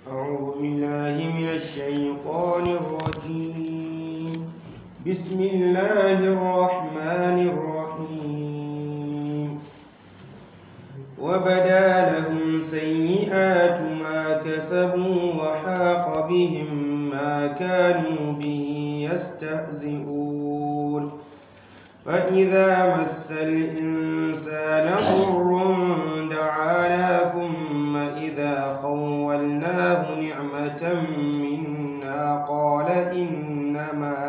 أعوذ بالله من الشيطان الرجيم بسم الله الرحمن الرحيم وبدا لهم سيئات ما كسبوا وحاق بهم ما كانوا به يستهزئون فإذا مس الإنسان ضر دعانا ثم إذا خولناه نعمة منا قال إنما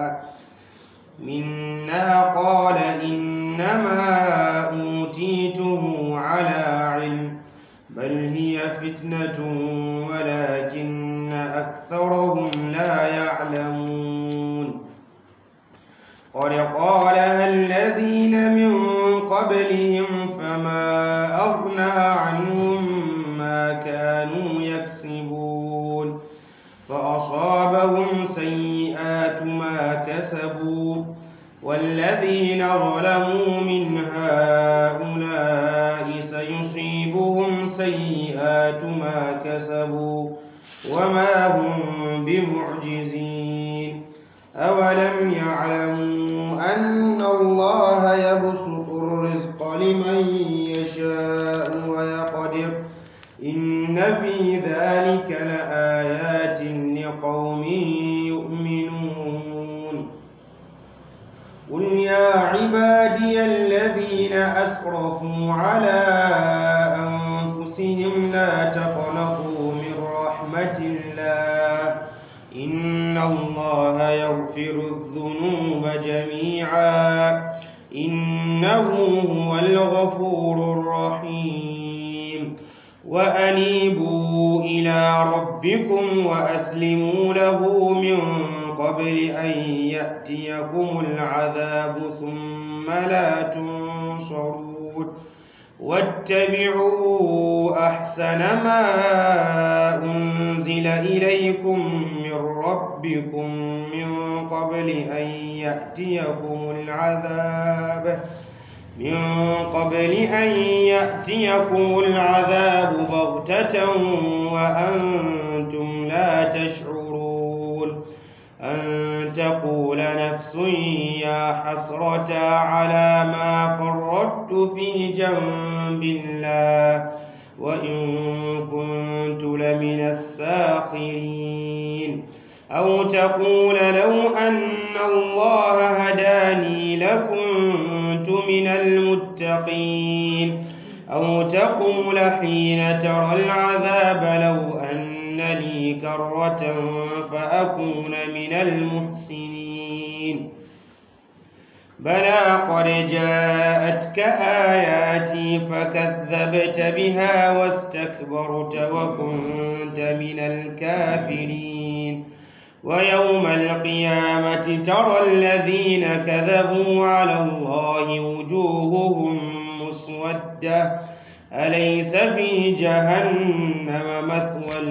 منا قال إنما أوتيته على علم بل هي فتنة ولكن أكثرهم لا يعلمون قد قالها الذين من قبلهم فما أغنى عنهم ما كانوا يكسبون فأصابهم سيئات ما كسبوا والذين ظلموا من هؤلاء سيصيبهم سيئات ما كسبوا وما هم بمعجزين أولم يعلموا أن الله يبسط الرزق لمن يشاء ويقدر إن في ذلك لآيات لقوم يؤمنون قل يا عبادي الذين أسرفوا على أنفسهم لا تقنطوا من رحمة الله إن الله يغفر الذنوب جميعا إنه هو الغفور الرحيم وأنيبوا إلى ربكم وأسلموا له من قبل أن يأتيكم العذاب ثم لا تنصرون واتبعوا أحسن ما أنزل إليكم من ربكم من قبل أن يأتيكم العذاب من قبل أن يأتيكم العذاب بغتة وأنتم لا تشعرون أن تقول نفس يا حسرة على ما فرطت في جنب الله وإن كنت لمن الساخرين أو تقول لو أن الله هداني لكنت من المتقين أو تقول حين ترى العذاب لو أن لي كرة فأكون من المحسنين بلى قد جاءتك آياتي فكذبت بها واستكبرت وكنت من الكافرين ويوم القيامة ترى الذين كذبوا على الله وجوههم مسودة أليس في جهنم مثوى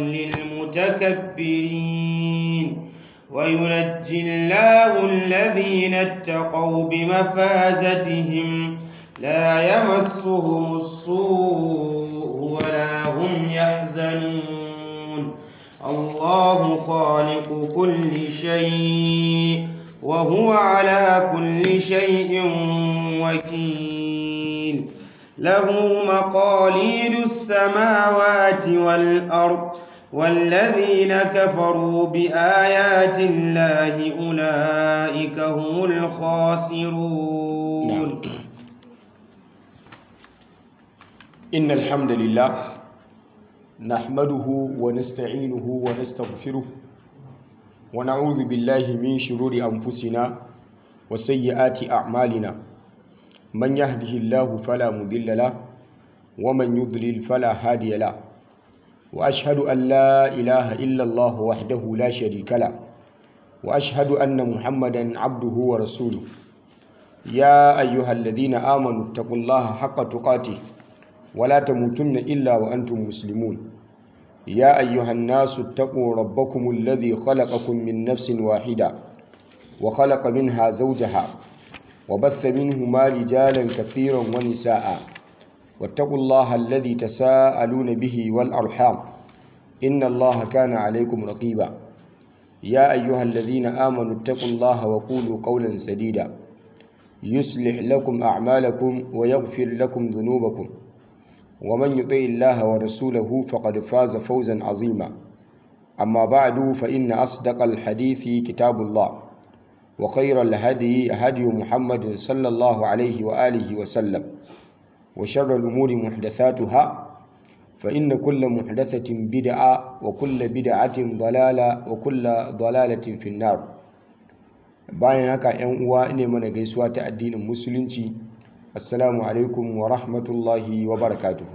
للمتكبرين وينجي الله الذين اتقوا بمفازتهم لا يمسهم السوء ولا هم يحزنون الله خالق كل شيء وهو على كل شيء وكيل له مقاليد السماوات والأرض والذين كفروا بآيات الله أولئك هم الخاسرون إن الحمد لله نحمده ونستعينه ونستغفره ونعوذ بالله من شرور أنفسنا وسيئات أعمالنا من يهده الله فلا مضل له ومن يضلل فلا هادي له وأشهد أن لا إله إلا الله وحده لا شريك له وأشهد أن محمدا عبده ورسوله يا أيها الذين آمنوا اتقوا الله حق تقاته ولا تموتن إلا وأنتم مسلمون يا أيها الناس اتقوا ربكم الذي خلقكم من نفس واحدة وخلق منها زوجها وبث منهما رجالا كثيرا ونساء واتقوا الله الذي تساءلون به والأرحام إن الله كان عليكم رقيبا يا أيها الذين آمنوا اتقوا الله وقولوا قولا سديدا يصلح لكم أعمالكم ويغفر لكم ذنوبكم ومن يطع الله ورسوله فقد فاز فوزا عظيما أما بعد فإن أصدق الحديث كتاب الله وخير الهدي هدي محمد صلى الله عليه وآله وسلم وشر الأمور محدثاتها فإن كل محدثة بدعة وكل بدعة ضلالة وكل ضلالة في النار bayan haka ‘yan uwa ne mana gaisuwa ta addinin musulunci assalamu alaikum wa rahmatullahi wa barakatuhu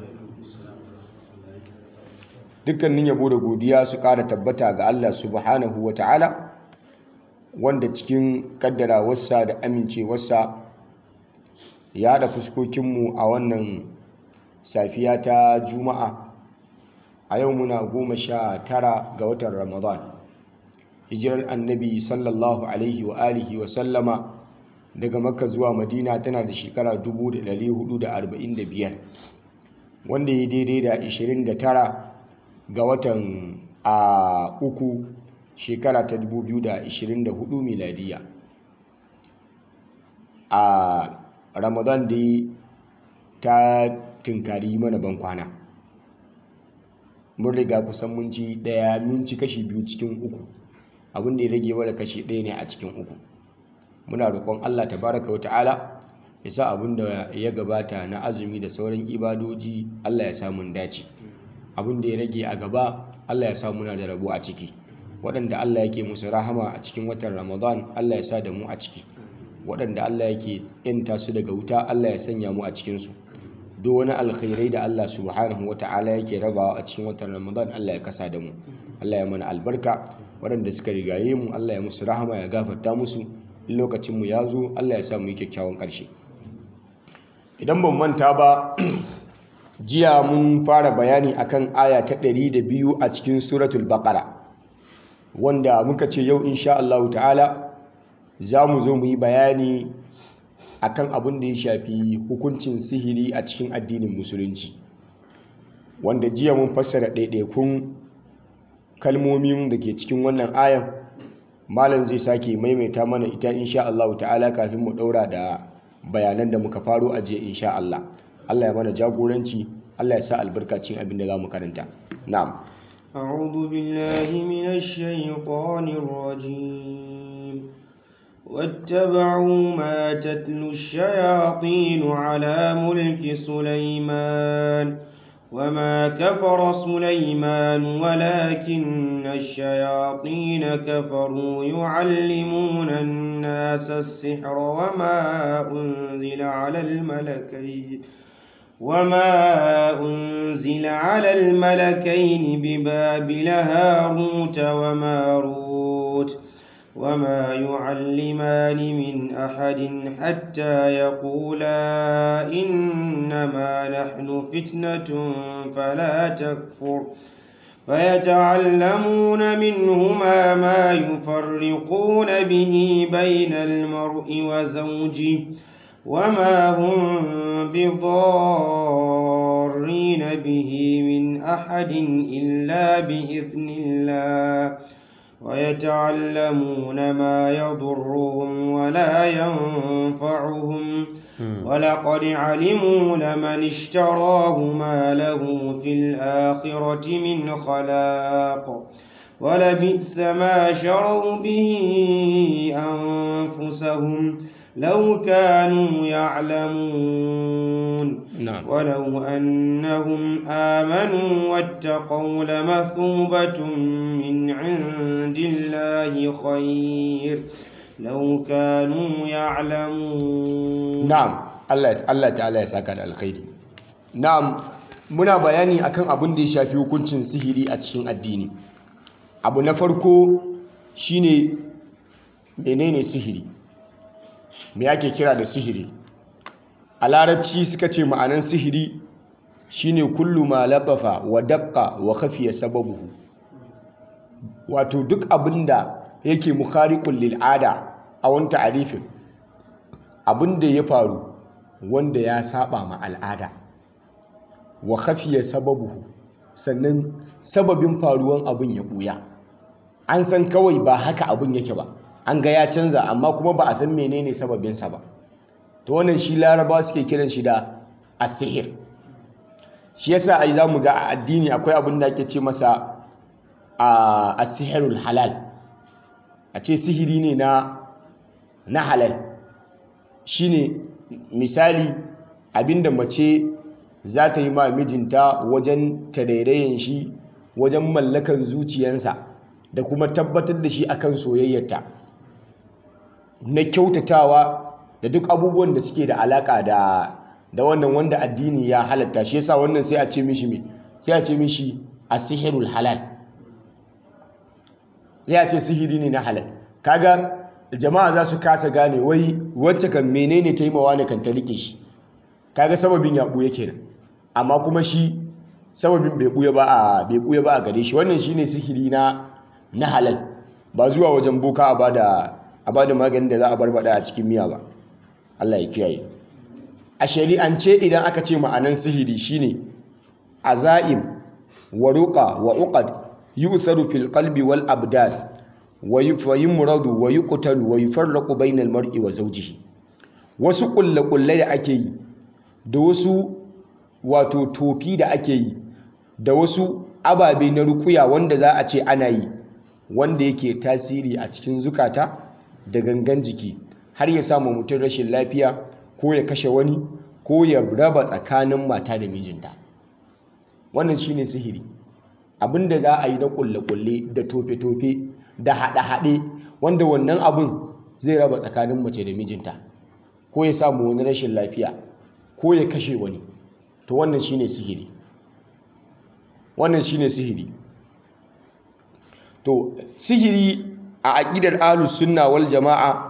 dukkanin yabo da godiya su ƙara tabbata ga Allah subhanahu wa ta'ala wanda cikin ƙaddarawarsa da amincewarsa ya haɗa fuskokinmu a wannan safiya ta juma'a a yau muna goma sha tara ga watan ramadan hijirar annabi sallallahu alaihi wa alihi wa sallama daga makka zuwa madina tana da shekara 1445 wanda ya daidai da 29 ga watan a uku shekara ta 2024 miladiya a ramadan da ta tunkari mana ban kwana mun riga kusan mun ci daya mun ci kashi biyu cikin uku abin da ya rage mana kashi ɗaya ne a cikin uku muna roƙon Allah tabaraka wa ta'ala ya sa abin da ya gabata na azumi da sauran ibadoji Allah ya sa mun dace abin da ya rage a gaba Allah ya sa muna da rabo a ciki waɗanda Allah yake musu rahama a cikin watan Ramadan Allah ya sa da mu a ciki waɗanda Allah yake yanta su daga wuta Allah ya sanya mu a cikinsu duk wani alkhairai da Allah subhanahu wa ta'ala yake rabawa a cikin watan Ramadan Allah ya kasa da mu Allah ya mana albarka waɗanda suka rigaye mu Allah ya musu rahama ya gafarta musu in lokacin mu ya zo Allah ya sa mu yi kyakkyawan ƙarshe idan ban manta ba jiya mun fara bayani akan aya ta 102 a cikin suratul baqara wanda muka ce yau insha Allah ta'ala za mu zo mu yi bayani akan abin da ya shafi hukuncin sihiri a cikin addinin musulunci wanda jiya mun fassara ɗaiɗaikun kalmomin da ke cikin wannan ayan malam zai sake maimaita mana ita insha Allah ta'ala kafin mu ɗaura da bayanan da muka faro a jiya insha Allah Allah ya mana jagoranci Allah ya sa albarkacin abin da za mu karanta na'am أعوذ بالله من الشيطان الرجيم واتبعوا ما تتلو الشياطين على ملك سليمان وما كفر سليمان ولكن الشياطين كفروا يعلمون الناس السحر وما أنزل على الملكين وما أنزل على الملكين ببابل هاروت وماروت وما يعلمان من أحد حتى يقولا إنما نحن فتنة فلا تكفر فيتعلمون منهما ما يفرقون به بين المرء وزوجه وما هم بضارين به من أحد إلا بإذن الله ويتعلمون ما يضرهم ولا ينفعهم ولقد علموا لمن اشتراه ما له في الآخرة من خلاق ولبئس ما شروا به أنفسهم لو كانوا يعلمون نعم ولو أنهم آمنوا واتقوا لمثوبة من عند الله خير لو كانوا يعلمون na'am Allah Allah ta'ala ya saka da alkhairi na'am muna bayani akan abin da ya shafi hukuncin sihiri a cikin addini abu na farko shine menene sihiri me ake kira da sihiri a larabci suka ce ma'anan sihiri shine kullu ma latafa wa daqqa wa khafiya sababuhu wato duk abinda yake mukhariqul lil ada a wani ta'arifin abinda ya faru wanda ya saba ma al'ada wa khafiya sababuhu sannan sababin faruwan abin ya ɓuya an san kawai ba haka abin yake ba an ga ya canza amma kuma ba a san menene sababinsa ba to wannan shi larabawa suke kiran shi da asihir shi yasa ai zamu ga a addini akwai abin da ake ce masa a asihirul halal a ce sihiri ne na na halal shine misali abinda mace za ta yi ma mijinta wajen tarairayin shi wajen mallakan zuciyansa da kuma tabbatar da shi akan soyayyarta na kyautatawa da duk abubuwan da suke da alaka da da wannan wanda addini ya halatta shi yasa wannan sai a ce mishi me sai a ce mishi asihirul halal sai a ce sihiri ne na halal kaga jama'a za su kasa gane wai wacce kan menene ta yi mawa ne kan ta rike shi kaga sababin ya buya kenan amma kuma shi sababin bai buya ba a bai buya ba a gare shi wannan shine sihiri na na halal ba zuwa wajen boka a bada a bada maganin da za a barbada a cikin miya ba Allah ya kiyaye a shari'ance idan aka ce ma'anan sihiri shine azaim wa ruqa wa uqad yusaru fil qalbi wal abdan wa yumradu wa yuqtalu wa yufarraqu bainal mar'i wa zawjihi wasu kulle-kulle da ake yi da wasu wato tofi da ake yi da wasu ababe na rukuya wanda za a ce ana yi wanda yake tasiri a cikin zukata da gangan jiki har ya samu mutum rashin lafiya ko ya kashe wani ko ya raba tsakanin mata da mijinta wannan shine sihiri abinda za a yi na kulle-kulle da tofe-tofe da haɗe-haɗe wanda wannan abin zai raba tsakanin mace da mijinta ko ya samu wani rashin lafiya ko ya kashe wani to wannan shine sihiri wannan shine sihiri to sihiri a aƙidar ahlus sunna wal jama'a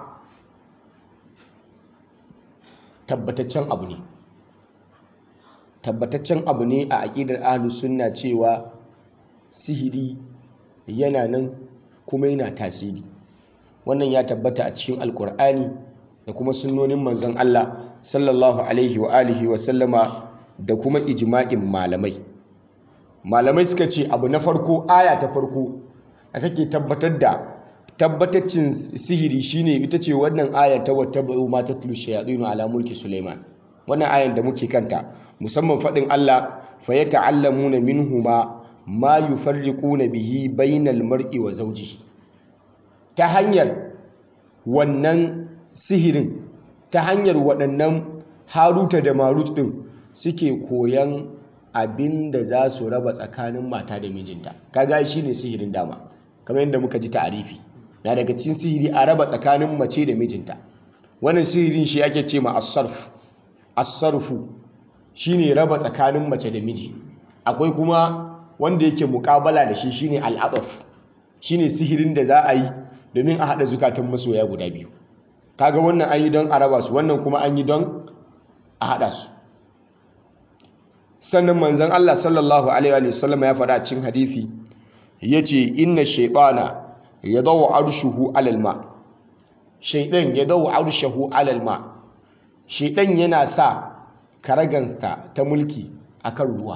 tabbataccen abu ne tabbataccen abu ne a aƙidar ahlus sunna cewa sihiri yana nan kuma yana tasiri wannan ya tabbata a cikin alkur'ani da kuma sunnonin manzon Allah sallallahu alaihi wa alihi wa sallama da kuma ijma'in malamai malamai suka ce abu na farko aya ta farko a take tabbatar da tabbataccin sihiri shine ita ce wannan ayar ta wata ba'u ma tatlu shayatinu ala mulki Sulaiman wannan ayar da muke kanta musamman fadin Allah fa yata'allamuna minhuma ma yufarriquna bihi bainal mar'i wa zawjihi ta hanyar wannan sihirin ta hanyar waɗannan haruta da marut ɗin suke koyan abin da za su raba tsakanin mata da mijinta kaga shi ne sihirin dama kamar yadda muka ji ta'arifi na daga cikin sihiri a raba tsakanin mace da mijinta wannan sihirin shi ake ce ma asarf asarfu shine raba tsakanin mace da miji akwai kuma wanda yake mukabala da shi shine al'adaf shine sihirin da za a yi domin a haɗa zukatan masoya guda biyu kaga wannan an yi don a raba su wannan kuma an yi don a haɗa su sannan manzon Allah sallallahu alaihi wa sallam ya faɗa cikin hadisi yace inna shaytana yadawu arshuhu alal ma shaydan yadawu arshuhu alal ma shaydan yana sa karagansa ta mulki akan ruwa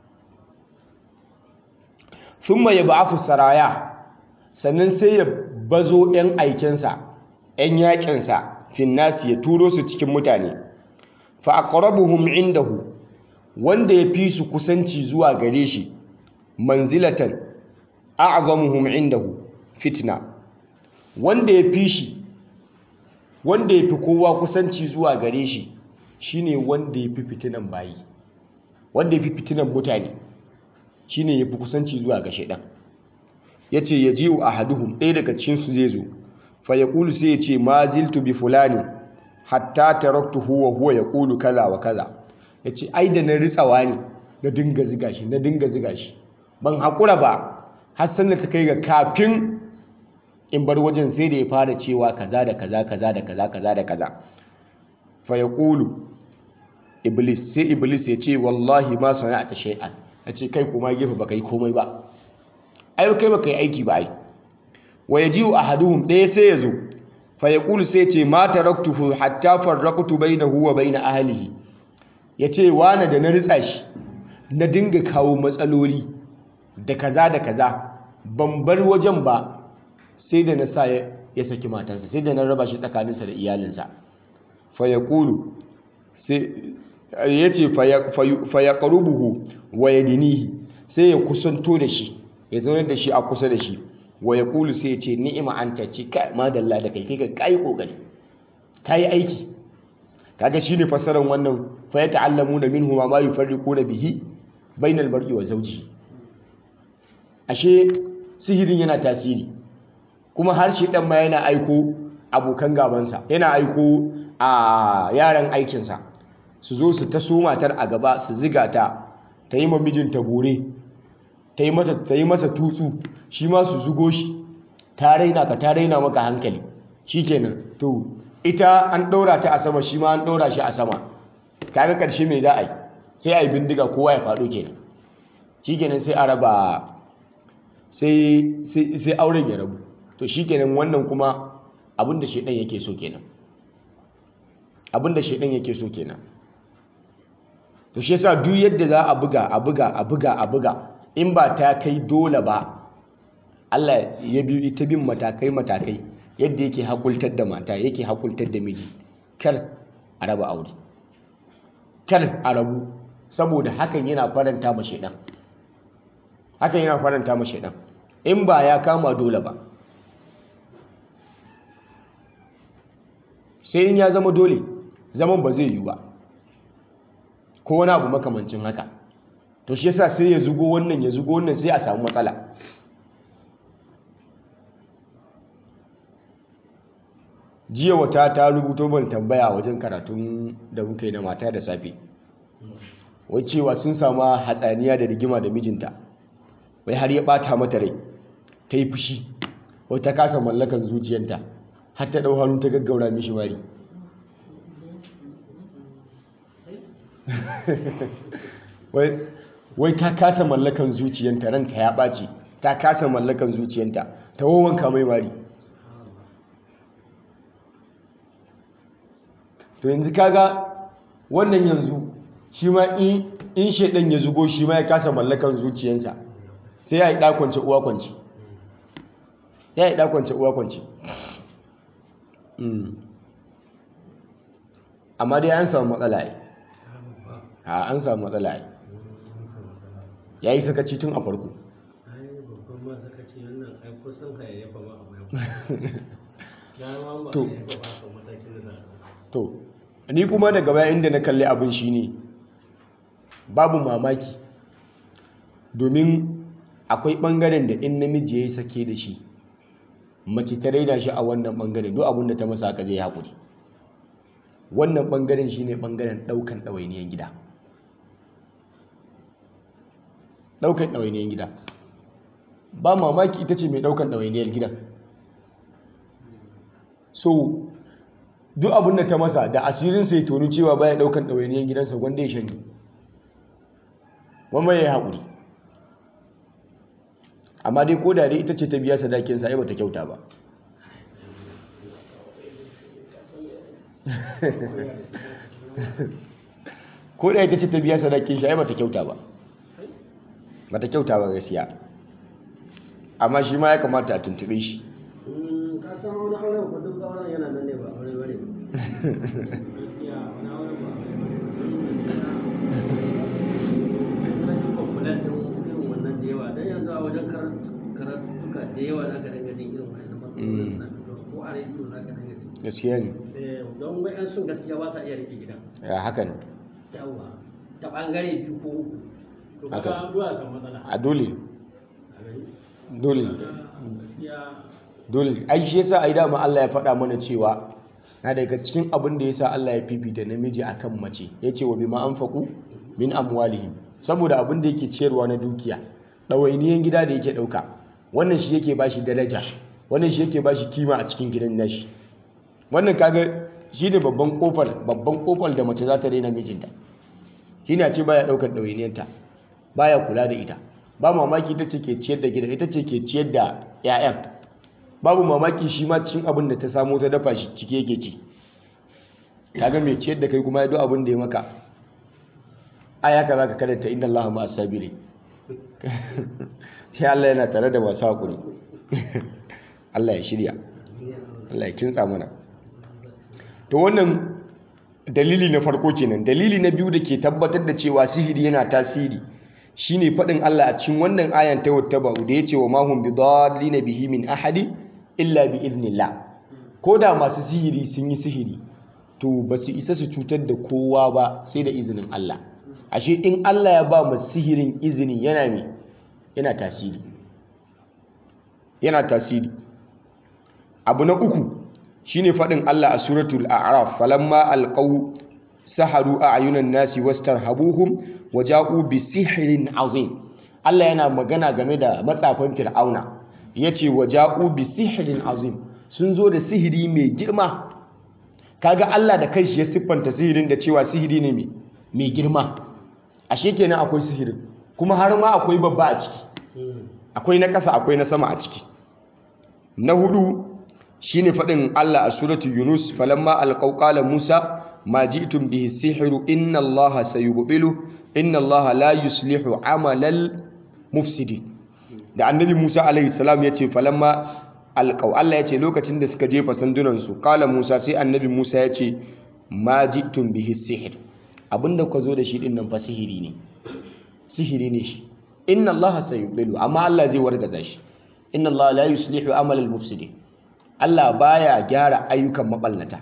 thumma yab'athu saraya sannan sai ya bazo 'yan aikensa 'yan yaƙinsa finnasi ya turo su cikin mutane fa aqrabuhum indahu wanda ya fi su kusanci zuwa gare shi manzilatan a'zamuhum indahu fitna wanda ya fi shi wanda ya fi kowa kusanci zuwa gare shi shine wanda ya fi fitinan bayi wanda ya fi fitinan mutane shine ya fi kusanci zuwa ga shaidan ya ce ya jiwu a haduhun ɗaya daga cikinsu zai zo fa ya ƙulu sai ya ce ma ziltu bi fulani hatta taraktu huwa huwa ya ƙulu kaza wa kaza ya ce ai da na ritsawa ne na dinga ziga shi na dinga ziga shi ban haƙura ba har sannan ta kai ga kafin in bar wajen sai da ya fara cewa kaza da kaza kaza da kaza kaza da kaza fa ya ƙulu iblis sai iblis ya ce wallahi ma sana'ata shay'an ya ce kai kuma gefe ba kai komai ba ai kai baka yi aiki ba ai wa yaji'u ahaduhum ɗaya sai ya zo fa yaqulu sai ce ma taraktuhu hatta farraqtu bainahu wa bain ahlihi yace wani da na ritsa shi na dinga kawo matsaloli da kaza da kaza ban bar wajen ba sai da na sa ya saki matansa sai da na raba shi tsakaninsa da iyalinsa fa yaqulu sai yace fa yaqrubuhu wa yadinihi sai ya kusanto da shi ya zaunar da shi a kusa da shi wa yaqulu sai ya ce ni'ima anta ce kai madalla da kai kai ka kai kokari kai aiki kaga shine fasaran wannan fa ya ta'allamu da minhu ma yufarriquna bihi bainal mar'i wa zawji ashe sihirin yana tasiri kuma har shi dan ma yana aiko abokan gabansa yana aiko a yaran aikinsa su zo su taso matar a gaba su ziga ta ta yi mijinta bore ta yi mata ta yi masa tutsu shi ma su zugo shi ta raina ka ta raina maka hankali shikenan to ita an ɗora ta a sama shi ma an ɗora shi a sama kaga ƙarshe mai za a yi sai a yi bindiga kowa ya faɗo kenan shi kenan sai a raba sai auren ya rabu to shi kenan wannan kuma abinda shaidan yake so kenan abinda shaidan yake so kenan to shi yasa duk yadda za a buga a buga a buga a buga in ba ta kai dole ba Allah ya bi ta bin matakai matakai yadda yake hakultar da mata yake hakultar da miji kar a raba aure kar a rabu saboda hakan yana faranta ma shedan hakan yana faranta ma shedan in ba ya kama dole ba sai in ya zama dole zaman ba zai yi ba ko wani abu makamancin haka to shi yasa sai ya zugo wannan ya zugo wannan sai a samu matsala jiya wata ta rubuto ban tambaya wajen karatun da muka yi na mata da safe wai cewa sun samu hatsaniya da rigima da mijinta wai har ya bata mata rai ta yi fushi wai ta kasa mallakan zuciyanta har ta ɗau hannu ta gaggaura mishi mari wai ta kasa mallakan zuciyanta ranta ya ɓaci ta kasa mallakan zuciyanta ta wawanka mai mari to yanzu kaga wannan yanzu shi ma in shaidan ya zugo shi ma ya kasa mallakan zuciyansa sai ya yi ɗakwance uwa kwance ya yi ɗakwance uwa kwance amma dai an samu matsala yi a an samu matsala yi ya yi sakaci tun a farko to to ni kuma daga baya inda na kalli abin shine babu mamaki domin akwai bangaren da in namiji ya yi sake da shi mace ta raina shi a wannan bangaren duk abin da ta masa haka zai haƙuri wannan bangaren shine bangaren ɗaukan ɗawainiyar gida ɗaukan ɗawainiyar gida ba mamaki ita ce mai ɗaukan ɗawainiyar gidan so duk abin da ta masa da asirin sai tonu cewa baya daukan ɗawainiyar gidansa wanda ya shanye wanda ya yi haƙuri amma dai ko da dai ita ce ta biya sadakinsa ai bata kyauta ba ko da ita ce ta biya sadakin shi ai bata kyauta ba bata kyauta ba gaskiya amma shi ma ya kamata a tuntube shi ka san wani auren ko duk auren yana nan ne ba aure bane complain din irin wannan da yawa dan yanzu a wajen karatuka da yawa za ka dinga jin irin wannan matsalolin suna fitowa ko a rediyo za ka dinga jin gaskiya ne Eh, don wa'yan sun gaskiya ba sa iya rike gidan ya haka ne yawa ta bangare biyu ko uku to Haka. kaga duwa kan matsala a dole a gani dole gaskiya dole ai shi yasa ai dama Allah ya faɗa mana cewa na daga cikin abin da yasa Allah ya fifita namiji akan mace yace wa bima anfaqu min amwalihim saboda abin da yake ciyarwa na dukiya ɗawainiyan gida da yake ɗauka wannan shi yake bashi daraja wannan shi yake bashi kima a cikin gidan nashi wannan kaga shi ne babban kofar babban kofar da mace za ta daina mijinta shi ne a ce baya ɗaukar ɗawainiyanta baya kula da ita ba mamaki ita ce ke ciyar da gida ita ce ke ciyar da 'ya'yan babu mamaki shi ma cikin abin da ta samo ta dafa shi ciki yake ci kaga mai ciyar da kai kuma ya duk abin da ya maka aya ka zaka karanta inna allaha ma asabiri sai Allah yana tare da masu haƙuri Allah ya shirya Allah ya kintsa mana to wannan dalili na farko kenan dalili na biyu da ke tabbatar da cewa sihiri yana tasiri shine faɗin Allah a cikin wannan ayan ta wata ba da yace wa mahum bidallina bihi min ahadi illa bi idnillah ko da masu sihiri sun yi sihiri to ba su isa su cutar da kowa ba sai da izinin Allah ashe in Allah ya ba mu sihirin izini yana me yana tasiri yana tasiri abu na uku shine faɗin Allah a suratul a'raf falamma alqaw saharu a'yunan nasi wastarhabuhum waja'u bi sihrin azim Allah yana magana game da matsafan fir'auna yace waja'u bi sihrin azim sun zo da sihiri mai girma kaga Allah da kanshi ya siffanta sihirin da cewa sihiri ne mai girma ashe kenan akwai sihirin kuma har ma akwai babba a ciki akwai na ƙasa akwai na sama a ciki na hudu shine faɗin Allah a suratu Yunus falamma alqaw qala Musa ma ji'tum bihi sihru inna Allaha sayubtilu inna Allaha la yuslihu amalal mufsidin da annabi Musa alaihi salam yace falamma alqaw Allah yace lokacin da suka jefa sandunan su qala Musa sai annabi Musa yace ma ji'tum bihi sihr abinda ka zo da shi din nan fa sihiri ne sihiri ne shi inna Allaha sayubtilu amma Allah zai wargaza shi inna Allah la yuslihu amalal mufsidin Allah baya gyara ayyukan maballata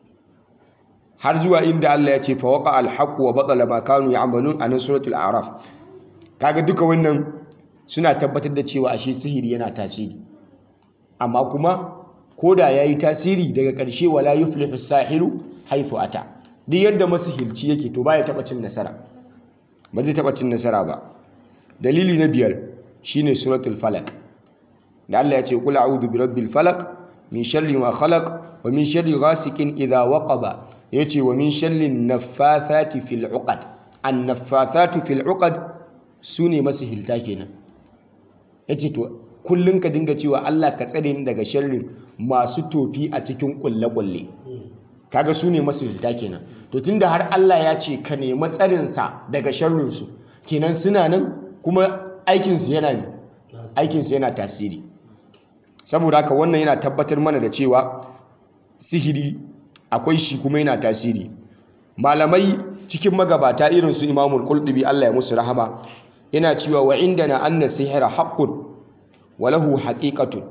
har zuwa inda Allah ya ce fa waqa al-haqq wa batala ma kanu ya'malun a nan suratul a'raf kaga duka wannan suna tabbatar da cewa ashe sihiri yana tasiri amma kuma koda yayi tasiri daga ƙarshe wala yuflihu sahiru haythu ata duk yadda masihirci yake to baya taba cin nasara ba zai taba cin nasara ba dalili na biyar shine suratul falaq da Allah ya ce qul a'udhu bi rabbil falaq min sharri ma khalaq wa min sharri ghasikin idha waqaba yace wa min sharri naffathati fil uqad an naffathatu fil uqad sune masihilta kenan yace to kullun ka dinga cewa Allah ka tsare ni daga sharrin masu tofi a cikin kulle kulle kaga sune masihilta kenan to tunda har Allah ya ce ka nemi tsarin sa daga sharrin su kenan suna nan kuma aikin su yana ne aikin su yana tasiri saboda haka wannan yana tabbatar mana da cewa sihiri akwai shi kuma yana tasiri malamai cikin magabata irin su imamul qultubi Allah ya musu rahama yana cewa wa indana anna sihra haqqun wa lahu haqiqatun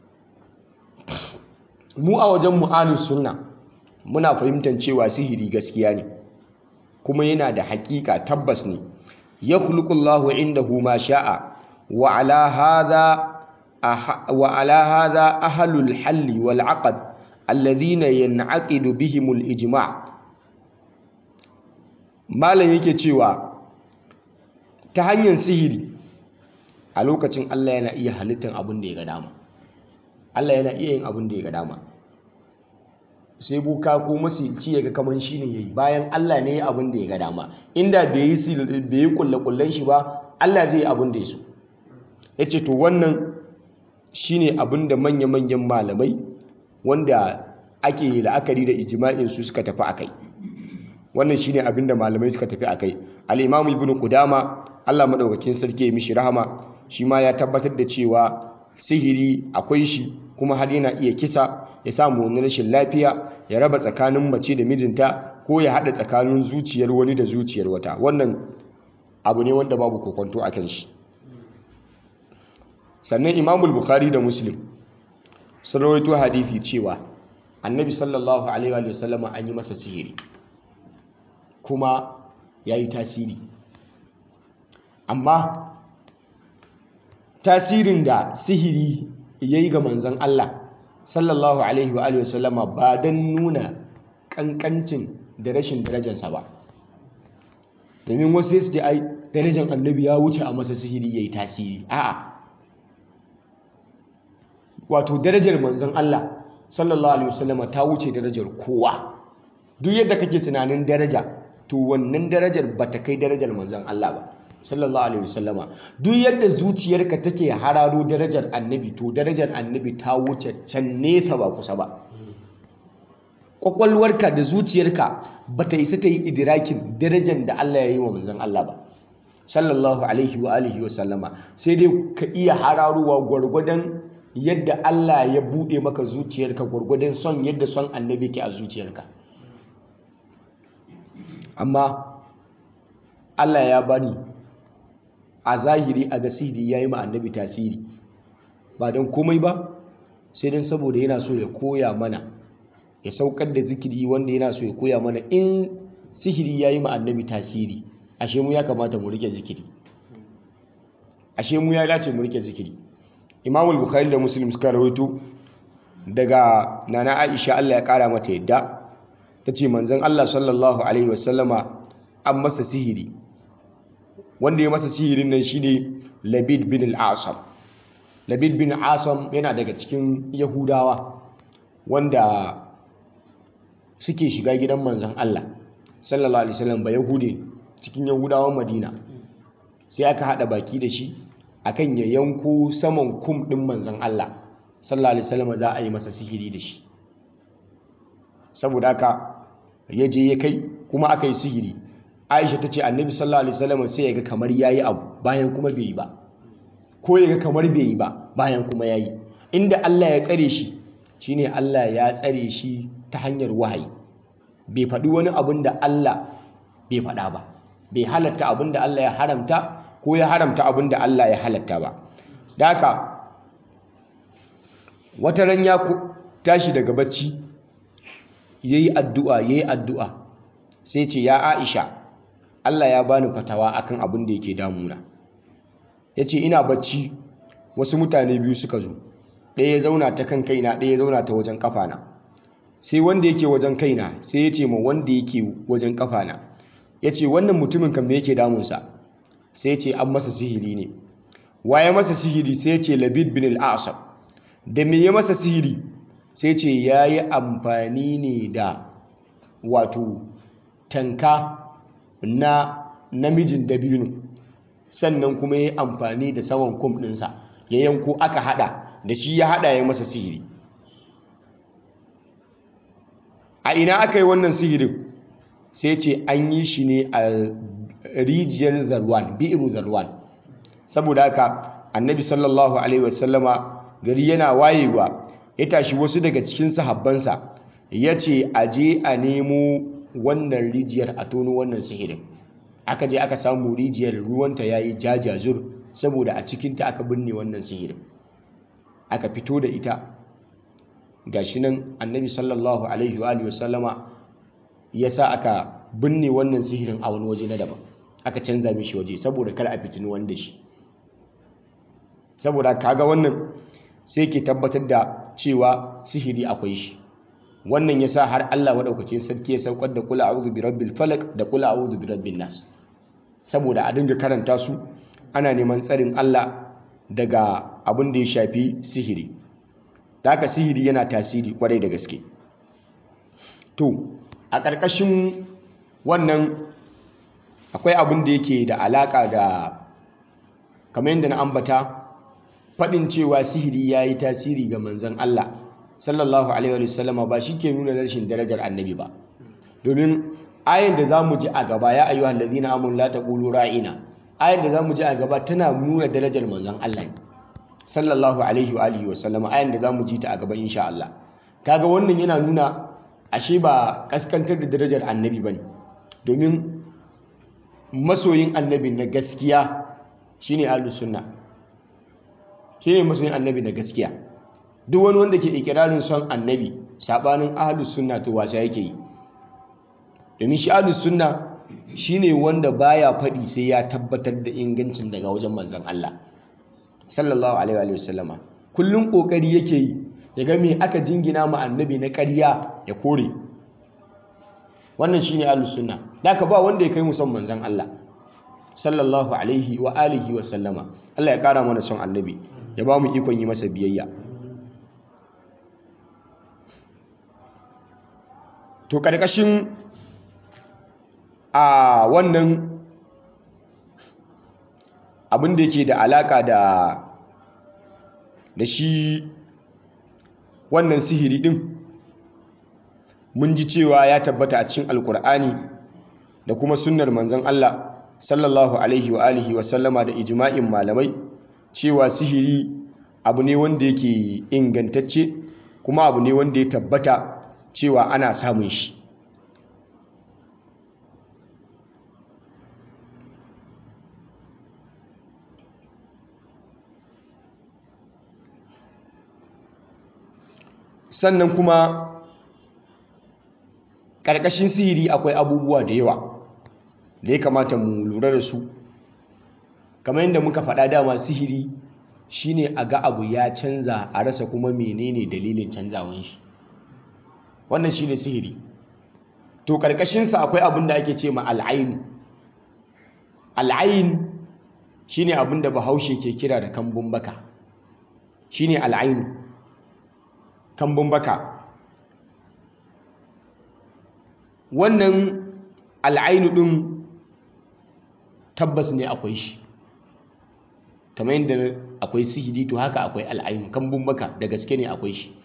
mu a wajen mu ahlus sunna muna fahimtar cewa sihiri gaskiya ne kuma yana da haƙiƙa tabbas ne yakhluqullahu indahu ma sha'a wa ala hadha وعلى هذا أهل الحل والعقد الذين ينعقد بهم الإجماع malam yake cewa ta hanyar sihiri a lokacin Allah yana iya halittar abin da ya ga dama Allah yana iya yin abin da ya ga dama sai buka ko masilci ya ga kaman shi ne yayi bayan Allah ne ya abin da ya ga dama inda bai yi bai yi kullakullan shi ba Allah zai yi abin da ya so yace to wannan shine abin da manya-manyan malamai wanda ake la'akari da ijma'in su suka tafi akai wannan shine abin da malamai suka tafi akai al-imam ibn qudama Allah madaukakin sarki ya mishi rahama shi ma ya tabbatar da cewa sihiri akwai shi kuma har yana iya kisa ya samu wani rashin lafiya ya raba tsakanin mace da mijinta ko ya haɗa tsakanin zuciyar wani da zuciyar wata wannan abu ne wanda babu kokonto a kan shi sannan imamul bukhari da muslim sun rawaito hadithi cewa annabi sallallahu alaihi wa sallama an yi masa sihiri kuma ya yi tasiri amma tasirin da sihiri ya yi ga manzan Allah sallallahu alaihi wa sallama ba don nuna kankancin da rashin darajarsa ba domin wasu su ce ai darajar annabi ya wuce a masa sihiri ya yi tasiri a'a wato darajar manzon Allah sallallahu alaihi wasallama ta wuce darajar kowa duk yadda kake tunanin daraja to wannan darajar bata kai darajar manzon Allah ba sallallahu alaihi wasallama duk yadda zuciyarka take hararo darajar annabi to darajar annabi ta wuce can nesa ba kusa ba kwakwalwarka da zuciyarka bata isa ta yi idirakin darajar da Allah ya yi wa manzon Allah ba sallallahu alaihi wa alihi wa sallama sai dai ka iya hararowa gwargwadon yadda Allah ya buɗe maka zuciyarka gwargwadon son yadda son annabi ke a zuciyarka amma Allah ya bani a zahiri a gasiri ya yi ma annabi tasiri ba don komai ba sai don saboda yana so ya koya mana ya saukar da zikiri wanda yana so ya koya mana in sihiri ya yi ma annabi tasiri ashe mu ya kamata mu rike zikiri ashe mu ya dace mu rike zikiri imam bukhari da muslim suka rawaito daga nana aisha Allah ya kara mata yadda ta ce manzon Allah sallallahu alaihi wasallama an masa sihiri wanda ya masa sihirin nan shine labid bin al-asam labid bin asam yana daga cikin yahudawa wanda suke shiga gidan manzon Allah sallallahu alaihi wasallam ba yahude cikin yahudawan madina sai aka hada baki da shi akan ya yanko saman kum din manzon Allah sallallahu alaihi wasallam za a yi masa sihiri da shi saboda haka ya je ya kai kuma aka yi sihiri Aisha ta ce annabi sallallahu alaihi wasallam sai ya ga kamar yayi abu bayan kuma bai yi ba ko ya ga kamar bai yi ba bayan kuma yayi inda Allah ya tsare shi shine Allah ya tsare shi ta hanyar wahayi bai faɗi wani abin da Allah bai faɗa ba bai halatta abin da Allah ya haramta ko ya haramta abin da Allah ya halatta ba da haka wata ran ya tashi daga bacci yayi addu'a yayi addu'a sai ce ya Aisha Allah ya bani fatawa akan abin da yake damuna yace ina bacci wasu mutane biyu suka zo ɗaya ya zauna ta kan kaina ɗaya ya zauna ta wajen kafana sai wanda yake wajen kaina sai ya ce ma wanda yake wajen kafana ya ce wannan mutumin kan me yake damunsa sai ya ce an masa sihiri ne waye masa sihiri sai ya ce labid bin al'asab da me ya masa sihiri sai ce ya yi amfani ne da wato tanka na namijin dabino sannan kuma ya yi amfani da saman kum ɗinsa ya yanko aka hada da shi ya hada ya masa sihiri a ina aka yi wannan sihirin sai ce an yi shi ne a rijiyar zarwan bi'iru zarwan saboda haka annabi sallallahu alaihi wasallama gari yana wayewa ya tashi wasu daga cikin sahabbansa ya ce a je a nemo wannan rijiyar a tono wannan sihirin aka je aka samu rijiyar ruwanta ya yi jajazur saboda a cikinta aka binne wannan sihirin aka fito da ita gashi nan annabi sallallahu alaihi wa wasallama ya sa aka binne wannan sihirin a wani waje na daban aka canza mishi waje saboda kar a fitini wanda shi saboda kaga wannan sai ke tabbatar da cewa sihiri akwai shi wannan ya sa har Allah maɗaukacin sarki ya saukar da kula a'udhu bi rabbil falaq da kula a'udhu bi rabbin nas saboda a dinga karanta su ana neman tsarin Allah daga abin da ya shafi sihiri da haka sihiri yana tasiri kwarai da gaske to a ƙarƙashin wannan akwai abin da yake da alaƙa da kamar yadda na ambata faɗin cewa sihiri ya yi tasiri ga manzan Allah sallallahu alaihi wa sallama ba shi ke nuna rashin darajar annabi ba domin ayin da za mu ji a gaba ya ayyuhal ladina amanu la taqulu ra'ina ayin da za mu ji a gaba tana nuna darajar manzan Allah ne sallallahu alaihi wa alihi wa sallama ayin da za mu ji ta a gaba insha Allah kaga wannan yana nuna ashe ba kaskantar da darajar annabi bane domin masoyin annabi na gaskiya shine ahlus sunna shine masoyin annabi na gaskiya duk wani wanda ke ikirarin son annabi sabanin ahlus sunna to wasa yake yi domin shi ahlus sunna shine wanda baya faɗi sai ya tabbatar da ingancin daga wajen manzon Allah sallallahu alaihi wa sallama kullun kokari yake yi ya ga me aka jingina ma annabi na ƙarya ya kore wannan shine ahlus sunna daka ba wanda ya kai mu son manzon Allah sallallahu alaihi wa alihi wa sallama Allah ya kara mana son annabi ya ba mu ikon yi masa biyayya to karkashin a wannan abin da yake da alaka da da shi wannan sihiri din mun ji cewa ya tabbata a cikin alkur'ani da kuma sunnar manzon Allah sallallahu alaihi wa alihi wa sallama da ijma'in malamai cewa sihiri abu ne wanda yake ingantacce kuma abu ne wanda ya tabbata cewa ana samun shi sannan kuma ƙarƙashin sihiri akwai abubuwa da yawa da ya kamata mu lura da su kamar yadda muka faɗa dama sihiri shine a ga abu ya canza a rasa kuma menene dalilin canzawan shi wannan shine sihiri to ƙarƙashinsa akwai abin da ake ce ma al'ainu al'ain shine abin da bahaushe ke kira da kambun baka shine al'ainu kambun baka wannan al'ainu ɗin tabbas ne akwai shi kamar yadda akwai sihiri to haka akwai al'ainu kambun baka da gaske ne akwai shi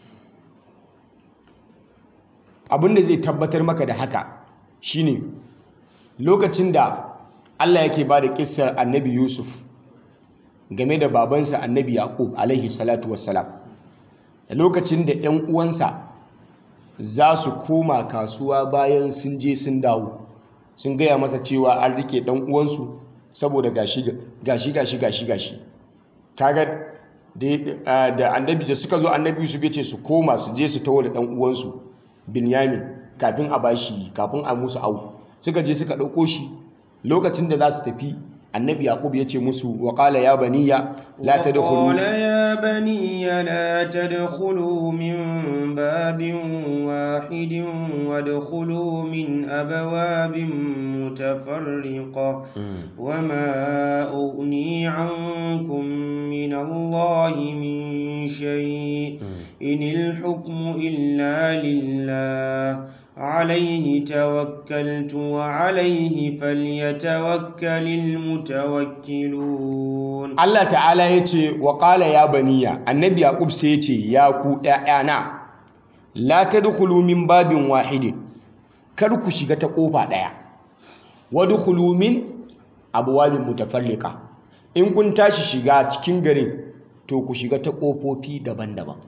abinda zai tabbatar maka da haka shine lokacin da Allah yake ba da ƙissar annabi Yusuf game da babansa annabi Yaqub alaihi salatu wassalam da lokacin da 'yan uwansa za su koma kasuwa bayan sun je sun dawo sun gaya masa cewa an rike ɗan uwansu saboda gashi gashi gashi gashi gashi kaga da annabi da suka zo annabi Yusuf ya ce su koma su je su tawo da ɗan uwansu Binyamin kafin a bashi kafin a musu au suka je suka ɗauko shi lokacin da za su tafi annabi yaqub ya ce musu wa qala ya baniya la tadkhulu وقال يا بني لا تدخلوا من باب واحد وادخلوا من أبواب متفرقة وما أغني عنكم من الله من شيء إن الحكم إلا لله عليه توكلت وعليه فليتوكل المتوكلون Allah ta'ala ya ce wa qala ya baniya annabi yaqub sai ya ce ya ku ƴaƴana la tadkhulu min babin wahidin kar ku shiga ta kofa daya wadkhulu min abwabin mutafarriqa in kun tashi shiga cikin garin to ku shiga ta kofofi daban-daban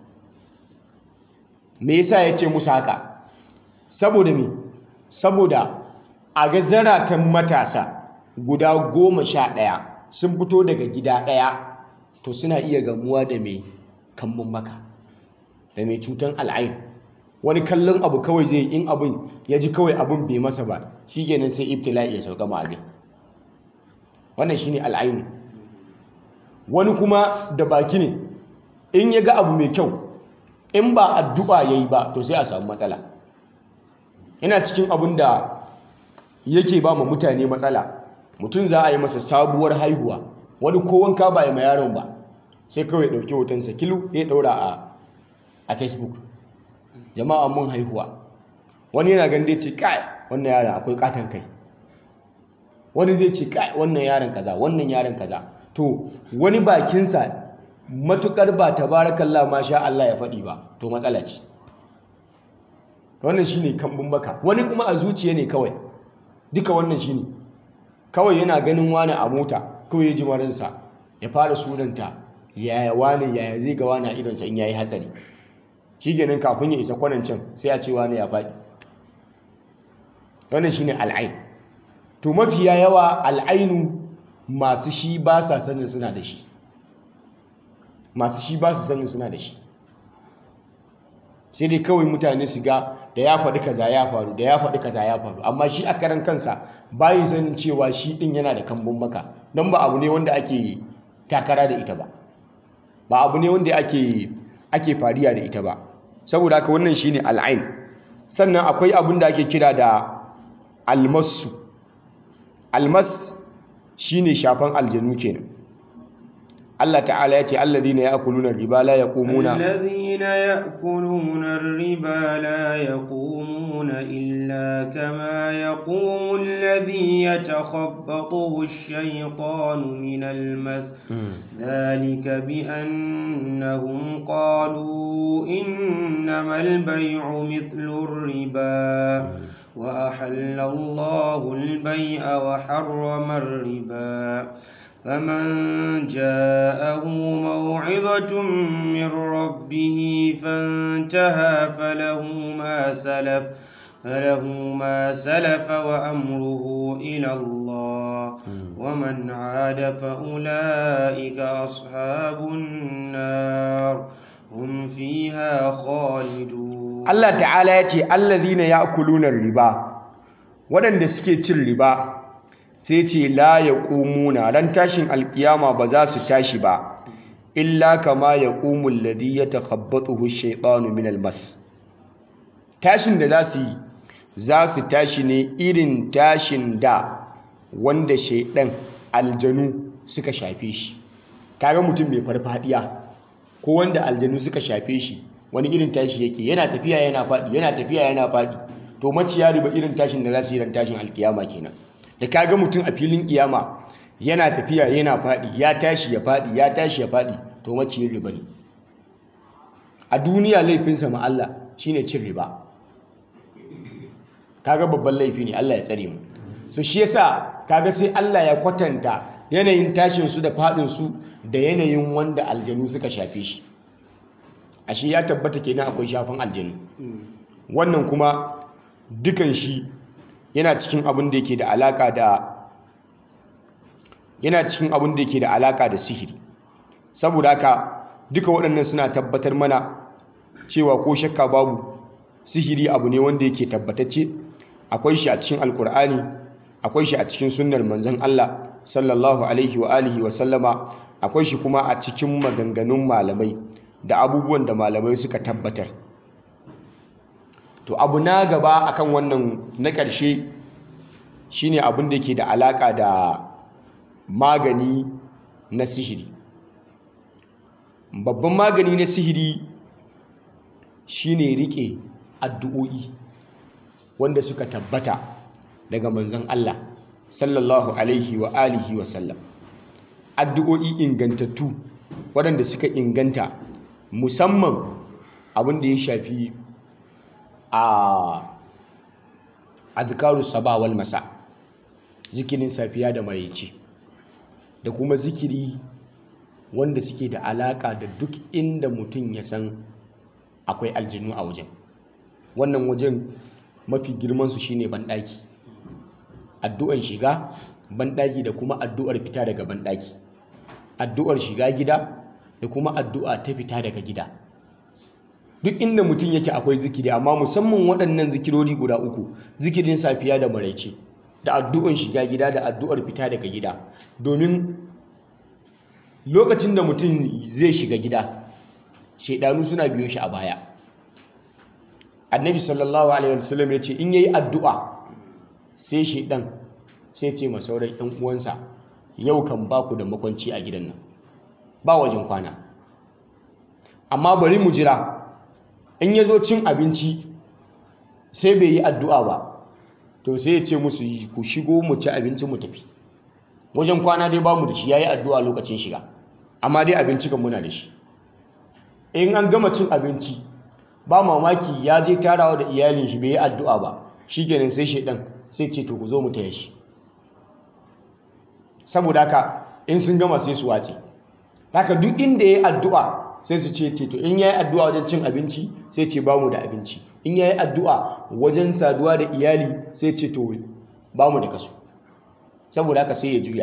me yasa yace musu haka saboda me saboda a ga zaratan matasa guda goma sha ɗaya sun fito daga gida ɗaya to suna iya gamuwa da mai kambun maka da mai cutan al'ain wani kallon abu kawai zai in abin ya ji kawai abin bai masa ba shi kenan sai ibtila'i ya sauka ma abin wannan shine al'ainu wani kuma da baki ne in ya ga abu mai kyau in ba addu'a yayi ba to sai a samu matsala yana cikin abin da yake ba ma mutane matsala mutum za a yi masa sabuwar haihuwa wani ko wanka ba ya ma yaron ba sai kawai ɗauki hotonsa kilu ya ɗaura a facebook jama'a mun haihuwa wani yana gande ce kai wannan yaron akwai katon kai wani zai ce kai wannan yaron kaza wannan yaron kaza to wani bakinsa matukar ba tabarakallah ma sha Allah ya faɗi ba to matsala ce wannan shine kambun baka wani kuma a zuciya ne kawai duka wannan shine kawai yana ganin wani a mota kawai ya ji marinsa ya fara sunanta yaya wani yaya zai ga wani a idonsa in yayi hatsari shi ganin kafin ya isa kwanancin sai a ce wani ya faɗi wannan shine al'ain to mafiya yawa al'ainu masu shi ba sa sanin suna da shi masu shi ba su sanin suna da shi sai dai kawai mutane su ga da ya faɗi kaza ya faru da ya faɗi kaza ya faru amma shi a karan kansa bayi sanin cewa shi ɗin yana da kambun maka don ba abu ne wanda ake takara da ita ba ba abu ne wanda ake ake fariya da ita ba saboda haka wannan shine al'ain sannan akwai abin da ake kira da almasu almas shine shafan aljanu kenan Allah ta'ala ya ce alladhina ya'kuluna riba la yaqumuna الذين يأكلون الربا لا يقومون إلا كما يقوم الذي يتخبطه الشيطان من المس ذلك بأنهم قالوا إنما البيع مثل الربا وأحل الله البيع وحرم الربا فمن جاءه موعظة من ربه فانتهى فله ما سلف فله ما سلف وأمره إلى الله ومن عاد فأولئك أصحاب النار هم فيها خالدون Allah ta'ala ya ce allazina ya'kuluna riba waɗanda suke cin riba sai ce la yaqumuna ran tashin alkiyama ba za su tashi ba illa kama yaqumu alladhi yatakhabbathu ash-shaytanu min al-mas tashin da za su yi za su tashi ne irin tashin da wanda shaidan aljanu suka shafe shi kaga mutum mai farfadiya ko wanda aljanu suka shafe shi wani irin tashi yake yana tafiya yana faɗi yana tafiya yana faɗi to maciya riba irin tashin da za su yi ran tashin alkiyama kenan da kaga mutum a filin kiyama yana tafiya yana faɗi ya tashi ya faɗi ya tashi ya faɗi to maciyin riba ne a duniya laifinsa ma Allah shine cin riba kaga babban laifi ne Allah ya tsare mu so shi yasa kaga sai Allah ya kwatanta yanayin tashin su da faɗin su da yanayin wanda aljanu suka shafe shi ashe ya tabbata kenan akwai shafin aljanu wannan kuma dukan shi yana cikin abin da yake da alaka da yana cikin abin da yake da alaka da sihiri saboda haka duka waɗannan suna tabbatar mana cewa ko shakka babu sihiri abu ne wanda yake tabbatacce akwai shi a cikin alkur'ani akwai shi a cikin sunnar manzon Allah sallallahu alaihi wa alihi wa sallama akwai shi kuma a cikin maganganun malamai da abubuwan da malamai suka tabbatar to abu na gaba akan wannan na ƙarshe shine abin da yake da alaka da magani na sihiri babban magani na sihiri shine rike addu'o'i wanda suka tabbata daga manzon Allah sallallahu alaihi wa alihi wa sallam addu'o'i ingantattu waɗanda suka inganta musamman abin da ya shafi a azkaru saba wal masa zikirin safiya da maraice da kuma zikiri wanda suke da alaka da duk inda mutum ya san akwai aljinu a wajen wannan wajen mafi girmansu shine banɗaki addu'ar shiga banɗaki da kuma addu'ar fita daga banɗaki addu'ar shiga gida da kuma addu'a ta fita daga gida duk inda mutum yake akwai zikiri amma musamman waɗannan zikirori guda uku zikirin safiya da maraice da addu'ar shiga gida da addu'ar fita daga gida domin lokacin da mutum zai shiga gida shaidanu suna biyo shi a baya annabi sallallahu alaihi wasallam ya ce in yayi addu'a sai shaidan sai ce ma sauran yan uwansa yau kan ba ku da makwanci a gidan nan ba wajen kwana amma bari mu jira in ya zo cin abinci sai bai yi addu'a ba to sai ya ce musu ku shigo mu ci abinci mu tafi wajen kwana dai ba mu da shi ya yi addu'a lokacin shiga amma dai abinci kan muna da shi in an gama cin abinci ba mamaki ya je tarawa da iyalin shi bai yi addu'a ba shi kenan sai shaidan sai ce to ku zo mu taya shi saboda haka in sun gama sai su wace haka duk inda ya yi addu'a sai su ce to in ya yi addu'a wajen cin abinci sai ce ba mu da abinci in ya yi addu'a wajen saduwa da iyali sai ce to ba mu da kaso saboda haka sai ya juya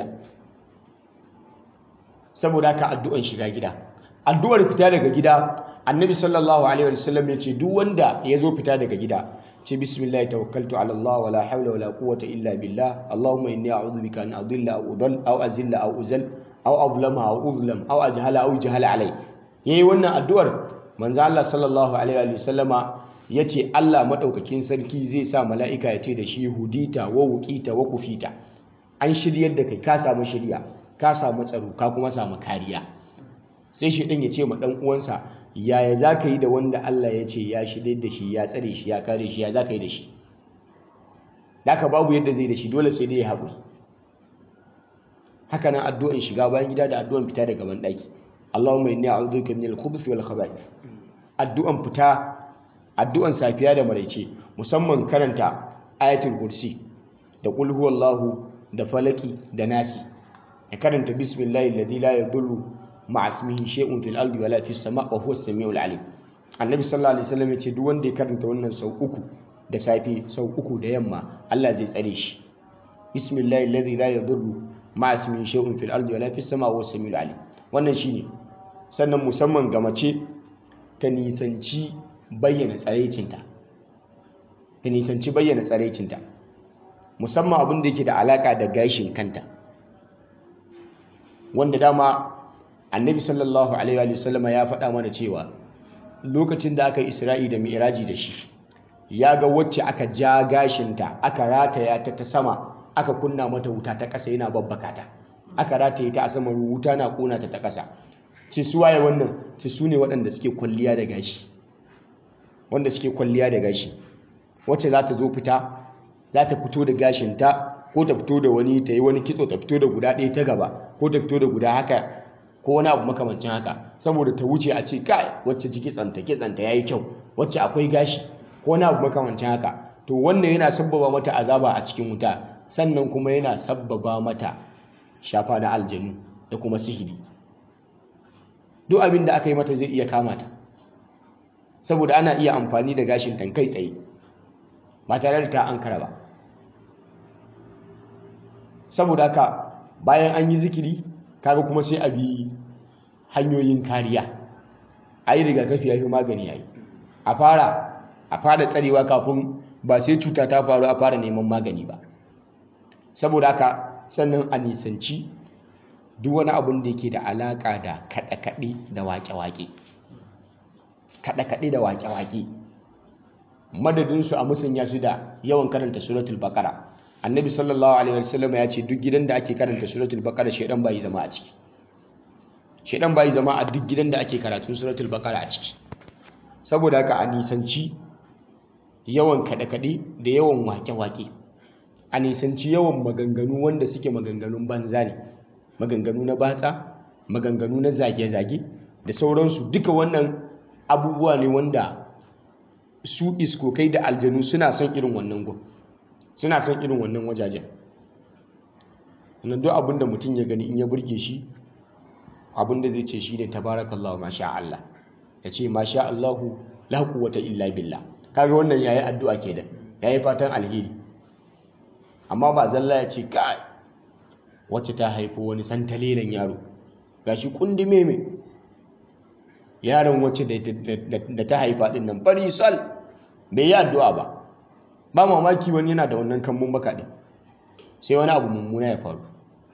saboda haka addu'an shiga gida addu'ar fita daga gida annabi sallallahu alaihi wasallam ya ce duk wanda ya zo fita daga gida ce bismillah tawakkaltu ala Allah wala hawla wala quwwata illa billah allahumma inni a'udhu bika an adilla aw udall aw azilla aw uzal aw azlama aw uzlam aw ajhala aw jahala alai yayi wannan addu'ar manzo Allah sallallahu alaihi wasallama yace Allah madaukakin sarki zai sa mala'ika ya ce da shi hudita wa wuqita wa kufita an shiryar da kai ka samu shirya ka samu tsaro ka kuma samu kariya sai shi ɗin ya ce ma ɗan uwansa yaya za ka yi da wanda Allah ya ce ya shirya da shi ya tsare shi ya kare shi ya za ka yi da shi da ka babu yadda zai da shi dole sai dai ya haƙuri haka nan addu'an shiga bayan gida da addu'an fita daga ban ɗaki Allahumma inni a'udhu bika minal khubuthi wal khaba'ith addu'an fita addu'an safiya da maraice musamman karanta ayatul kursi da qul huwallahu da falaki da nasi ya karanta bismillahi alladhi la yadurru ma'a ismihi shay'un fil ardi wala fis sama' wa huwa as-sami'ul alim annabi sallallahu alaihi wasallam ya ce duk wanda ya karanta wannan sau uku da safe sau uku da yamma Allah zai tsare shi bismillahi alladhi la yadurru ma'a ismihi shay'un fil ardi wala fis sama' wa huwa as-sami'ul alim wannan shine sannan musamman ga mace ta nisanci bayyana tsaraicinta ta nisanci bayyana tsaraicinta musamman abin da yake da alaka da gashin kanta wanda dama annabi sallallahu alaihi wa sallama ya faɗa mana cewa lokacin da aka isra'i da mi'raji da shi ya ga wacce aka ja gashinta aka rataya ta ta sama aka kunna mata wuta ta ƙasa yana babbaka ta aka rataye ta a sama wuta na ƙona ta ta ƙasa ce su waye wannan ce su ne waɗanda suke kwalliya da gashi wanda suke kwalliya da gashi wacce za ta zo fita za ta fito da gashinta ko ta fito da wani ta yi wani kitso ta fito da guda ɗaya ta gaba ko ta fito da guda haka ko wani abu makamancin haka saboda ta wuce a ce kai wacce ji kitsanta kitsanta yayi kyau wacce akwai gashi ko wani abu makamancin haka to wannan yana sabbaba mata azaba a cikin wuta sannan kuma yana sabbaba mata shafa na aljanu da kuma sihiri duk abin da aka yi mata zai iya kama ta saboda ana iya amfani da gashin tankai tsaye ba tare da ta ankara ba saboda haka bayan an yi zikiri kaga kuma sai a bi hanyoyin kariya a yi rigakafi ya fi magani ya yi a fara a fara tsarewa kafin ba sai cuta ta faru a fara neman magani ba saboda haka sannan a nisanci duk wani abin da yake da alaƙa da kaɗe-kaɗe da waƙe-waƙe kaɗe-kaɗe da waƙe-waƙe madadinsu a musanya su da yawan karanta suratul baƙara annabi sallallahu alaihi wasallam ya ce duk gidan da ake karanta suratul baqara shedan bai zama a ciki shedan bai zama a duk gidan da ake karatun suratul baqara a ciki saboda haka a nisanci yawan kaɗe-kaɗe da yawan wake-wake a nisanci yawan maganganu wanda suke maganganun banza ne maganganu na batsa maganganu na zage-zage da sauransu duka wannan abubuwa ne wanda su iskokai da aljanu suna son irin wannan gun suna son irin wannan wajajen wannan duk abinda mutum ya gani in ya burge shi abinda zai ce shi ne tabarakallahu masha Allah ya ce masha Allahu la quwwata illa billah kaga wannan yayi addu'a kenan yayi fatan alheri amma ba zalla ya ce kai wacce ta haifo wani santalelen yaro gashi kundume me yaron wacce da ta haifa din nan fari sal bai yi addu'a ba ba mamaki wani yana da wannan kambun baka ɗin sai wani abu mummuna ya faru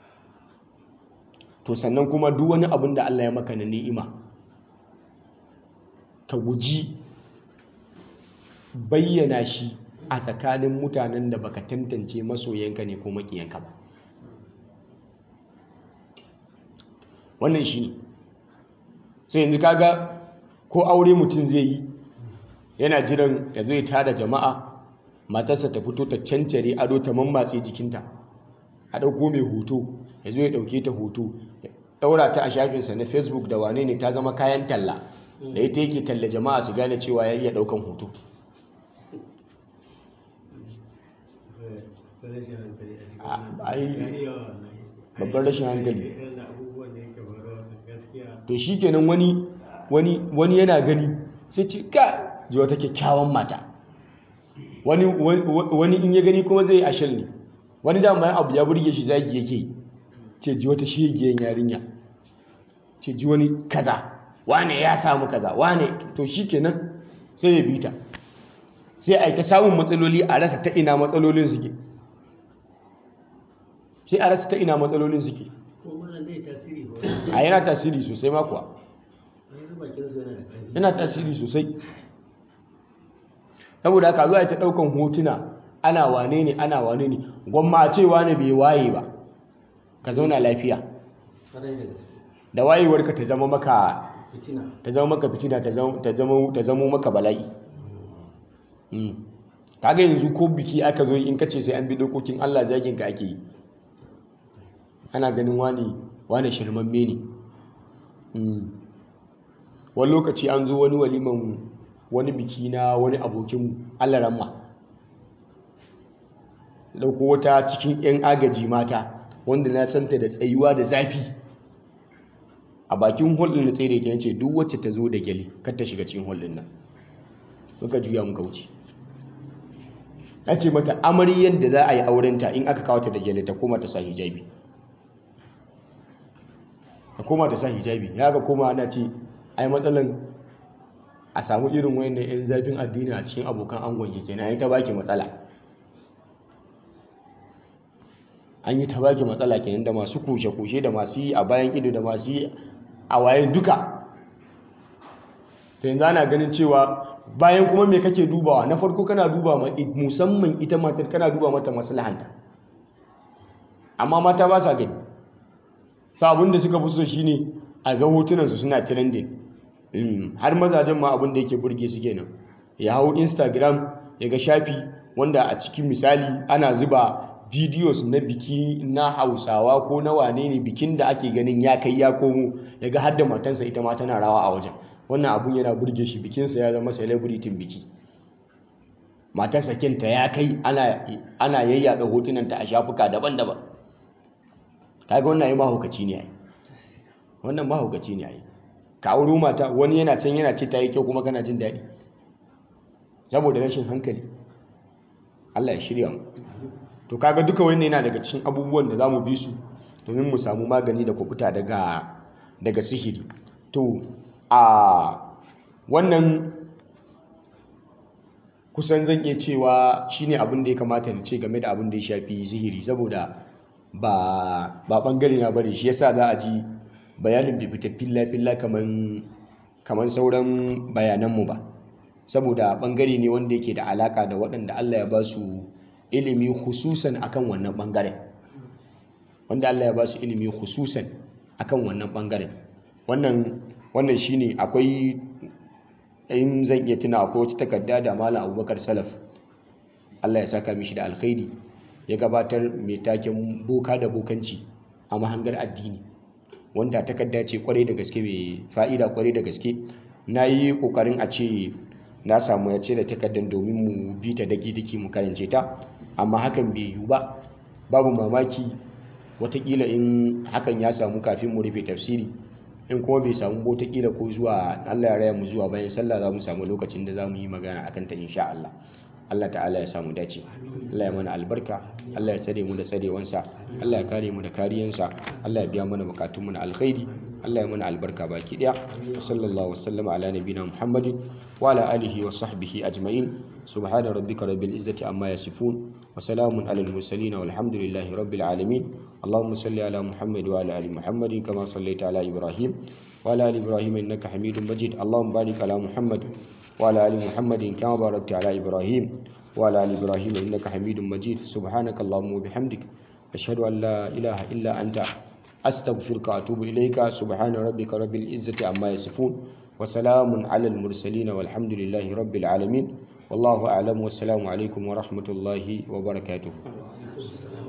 to sannan kuma duk wani abin da Allah ya maka na ni'ima ka guji bayyana shi a tsakanin mutanen da baka tantance masoyanka ne ko makiyanka ba wannan shi ne sai yanzu kaga ko aure mutum zai yi yana jiran ya zo ya tada jama'a matarsa ta fito ta cancare ado ta mammatse jikinta a ɗauko mai hoto ya zo ya ɗauke ta hoto ya ɗaura ta a shafinsa na facebook da wane ne ta zama kayan talla da ita yake talla jama'a su gane cewa ya iya ɗaukan hoto babban rashin hankali to shi kenan wani wani yana gani sai ce ka ji wata kyakkyawan mata wani wani in ya gani kuma zai ashal ne wani dama abu ya burge shi zagi yake ce ji wata shegiyan yarinya ce ji wani kaza wane ya samu kaza wane to shi kenan sai ya bita sai a yi ta samun matsaloli a rasa ta ina matsalolin suke sai a rasa ta ina matsalolin suke a yana tasiri sosai makuwa yana tasiri sosai saboda haka zuwa ta daukan hotuna ana wane ne ana wane ne gwamma a ce wane bai waye ba ka zauna lafiya da wayewarka ta zama maka ta zama maka fitina ta zama maka bala'i kaga yanzu ko biki aka zo in kace sai an bi dokokin Allah zagin ka ake yi ana ganin wani wani shirmamme ne wani lokaci an zo wani waliman wani biki na wani abokin alaramma dauko wata cikin 'yan agaji mata wanda na santa da tsayuwa da zafi a bakin hulɗin na tsere ta yace duk wacce ta zo da gyale kar ta shiga cikin hulɗin nan muka juya muka wuce na ce mata amaryar da za a yi aurenta in aka kawo ta da gyale ta koma ta sa hijabi ta koma ta sa hijabi ya ga koma ana ce ai matsalan a samu irin wayannan 'yan zafin addini a cikin abokan angon ke kenan ai ta baki matsala an yi ta baki matsala kenan da masu kushe-kushe da masu yi a bayan ido da masu yi a waye duka ta yanzu ana ganin cewa bayan kuma me kake dubawa na farko kana duba musamman ita matar kana duba mata maslahanta amma mata ba sa gani sa abin da suka fi so shine a ga hotunansu suna trending har mazajen ma abin da yake burge su kenan ya hau instagram ya ga shafi wanda a cikin misali ana zuba videos na biki na hausawa ko na wane ne bikin da ake ganin ya kai ya komo ya ga har da matansa ita ma tana rawa a wajen wannan abun yana burge shi bikinsa ya zama celebrity biki matarsa kinta ya kai ana yayyada hotunanta a shafuka daban-daban kaga wannan ai mahaukaci ne ai wannan mahaukaci ne ai ka auro mata wani yana can yana ce ta yi kyau kuma kana jin daɗi saboda rashin hankali Allah ya shirya mu to kaga duka wannan yana daga cikin abubuwan da zamu bi su domin mu samu magani da kubuta daga daga sihiri to a wannan kusan zan iya cewa shine abin da ya kamata na ce game da abin da ya shafi sihiri saboda ba ba bangare na bane shi yasa za a ji bayanin bai fita filla-filla kamar sauran bayananmu ba saboda bangare ne wanda yake da alaka da waɗanda Allah ya ba su ilimi hususan akan wannan bangaren wanda Allah ya ba su ilimi hususan akan wannan bangaren wannan wannan shine akwai in zan iya tuna akwai wata takarda da malam abubakar salaf Allah ya saka mishi da alkhairi ya gabatar mai taken boka da bokanci a mahangar addini wanda takarda ce kwarai da gaske mai fa'ida kwarai da gaske na yi kokarin a ce na samu ya ce da takardar domin mu bi ta daki daki mu karance ta amma hakan bai yiwu ba babu mamaki watakila in hakan ya samu kafin mu rufe tafsiri in kuma bai samu watakila ko zuwa Allah ya raya mu zuwa bayan sallah za mu samu lokacin da za mu yi magana akan ta insha Allah Allah ta'ala ya samu dace Allah ya mana albarka Allah ya tsare mu da tsarewansa Allah ya kare mu da kariyansa Allah ya biya mana bukatunmu na alkhairi Allah ya mana albarka baki daya sallallahu wasallama ala nabina muhammadin wa ala alihi wa sahbihi ajma'in subhana rabbika rabbil izzati amma yasifun wa salamun alal mursalin walhamdulillahi rabbil alamin اللهم صل على محمد وعلى ال محمد كما صليت على ابراهيم وعلى ال ابراهيم انك حميد مجيد اللهم بارك على محمد وعلى ال محمد كما باركت على ابراهيم وعلى ال ابراهيم انك حميد مجيد سبحانك اللهم وبحمدك اشهد ان لا اله الا انت استغفرك واتوب اليك سبحان ربك رب العزه عما يصفون وسلام على المرسلين والحمد لله رب العالمين والله اعلم والسلام عليكم ورحمه الله وبركاته